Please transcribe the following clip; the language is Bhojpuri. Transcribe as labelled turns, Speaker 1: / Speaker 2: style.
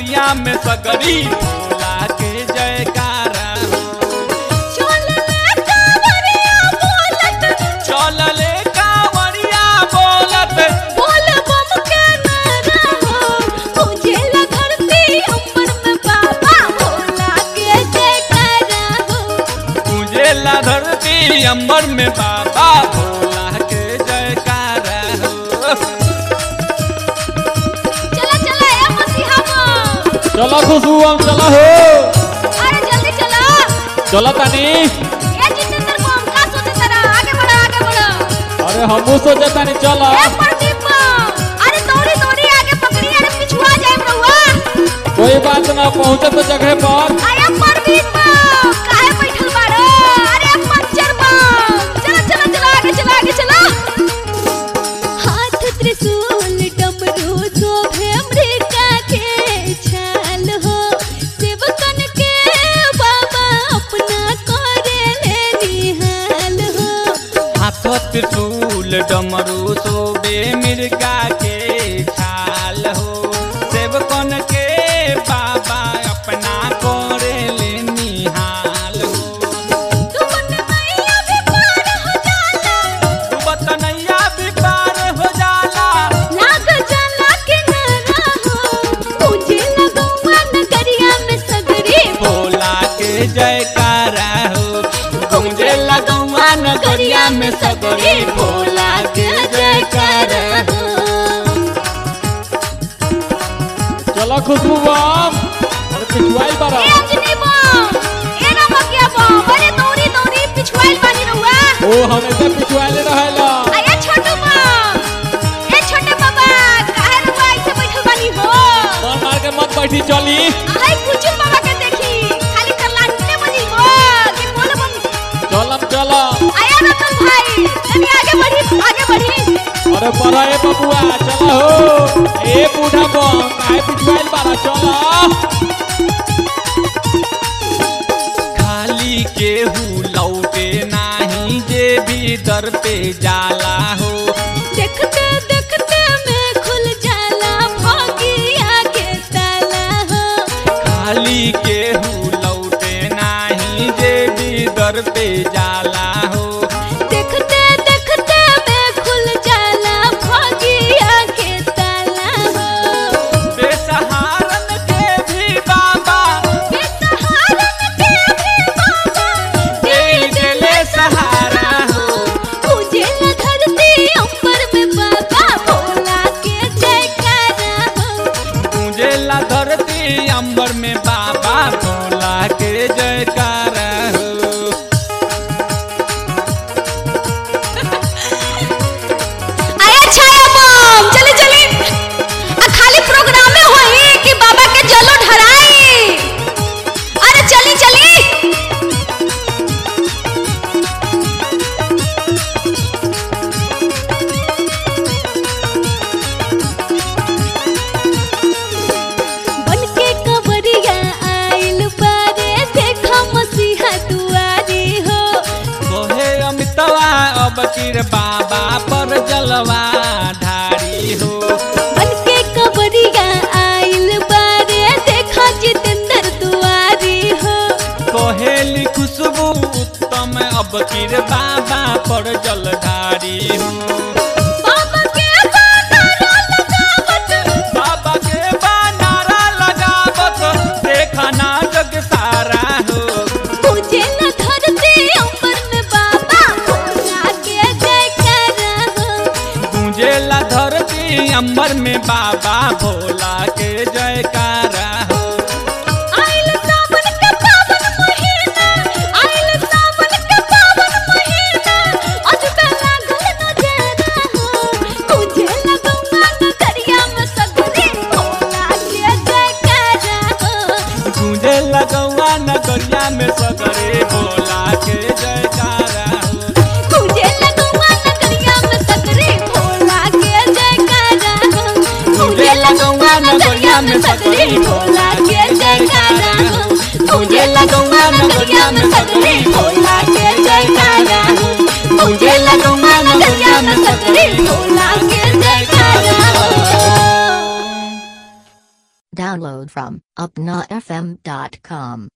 Speaker 1: नगरिया में सगरी भोला के जयकारा हो चलले कांवरिया बोलत पूजेला धरती अंबर में बाबा भोला के जयकारा हो
Speaker 2: चलो खुशबू हम चलो हो चलो तानी अरे हमू सोचे तानी चलो कोई बात ना पहुंचे तो जगह पर
Speaker 3: अरे परवीन बा, काहे बैठल बाड़ो? अरे पंचर बा, चलो, चलो, चलो, आगे चलो, आगे चलो। हाथ त्रिशूल डमरू शोभे अमृता के छाल हो सेवकन के बाबा अपना करे निहाल हो
Speaker 1: हाथ त्रिशूल डमरू सोबे मिर्गा के छाल हो सेवकन के बाबा अपना करे ले निहाल हो
Speaker 3: तुमन मैया भी पार हो जाला
Speaker 1: डूबत नैया भी पार हो जाला
Speaker 3: लाग जाला किनारा हो मुझे लगौआ नगरिया में सगरी
Speaker 1: भोला के जयकारा हो गूंजे लगौआ नगरिया में सगरी भोला के जयकारा हो
Speaker 2: चलो खुशबू बम अरे पिछुआई बारा
Speaker 3: ए अंजनी बम ए नमकिया बम अरे दौड़ी दौड़ी पिछवाइल बानी रहुआ
Speaker 2: ओ हमेशा पिछुआले रहेला
Speaker 3: आया छोटू बम ए छोटे बाबा काहे रहुआ ऐसे बैठल बानी हो
Speaker 2: मार मार के मत बैठी चली
Speaker 3: आई कुछ बाबा के देखी खाली करलाटने बनी हो कि बोल बम
Speaker 2: चलम चलो
Speaker 3: आया रतन भाई तनी आगे बढ़ी आगे बढ़ी
Speaker 2: अरे बड़ा ए बबुआ चलो हो ए बूढ़ा बम काहे पिछुआल बारा चलो
Speaker 1: खाली केहू लौटे नाही जे भी दर पे जाला हो
Speaker 3: देखते देखते में खुल जाला भागिया के ताला हो
Speaker 1: खाली केहू लौटे नाही जे भी दर पे जाला हो
Speaker 3: देखते देखते में खुल जाला भागिया के ताला हो
Speaker 1: बेसहारन के भी बाबा
Speaker 3: बेसहारन के भी बाबा
Speaker 1: दे देले सहारा हो
Speaker 3: उजेला धरती अंबर में बाबा भोला के जयकारा हो
Speaker 1: गूंजेला धरती अंबर में बाबा भोला के जयकारा हो
Speaker 3: आया छाया बम चले चले आ खाली प्रोग्राम में होई कि बाबा के जलो ढराई अरे चली चली बन के कवरिया आइल बारे देखा मसीहा दुआरी हो
Speaker 1: कोहे अमितवा अब किर बाबा पर जलवा ढारी हो
Speaker 3: बन के कवरिया आइल बारे देखा जितेंद्र दुआरी हो
Speaker 1: कोहेली खुशबू उत्तम अब किर बाबा पर जलधारी हो
Speaker 3: बाबा के बानारा लगावत
Speaker 1: बाबा के बानारा लगावत देखना जग सारा हो
Speaker 3: उजेला धरती अंबर में बाबा भोला के जयकारा हो
Speaker 1: गूंजेला धरती अंबर में बाबा भोला के जयकारा हो
Speaker 3: आइल सावन के पावन महीना आइल सावन के पावन महीना अजबे लागल नजारा हो उजेला गंगा नगरिया में सगरी भोला के जयकारा हो
Speaker 1: गूंजे लगौआ नगरिया में सगरे भोला के जयकारा हो
Speaker 3: मुझे लगुआ नगरिया में सकरे भोला के जयकारा हो मुझे लगुआ नगरिया में सकरे भोला के जयकारा हो मुझे लगुआ नगरिया में सकरे भोला के जयकारा हो मुझे लगुआ नगरिया में सकरे भोला के जयकारा हो
Speaker 4: Download from upnafm.com.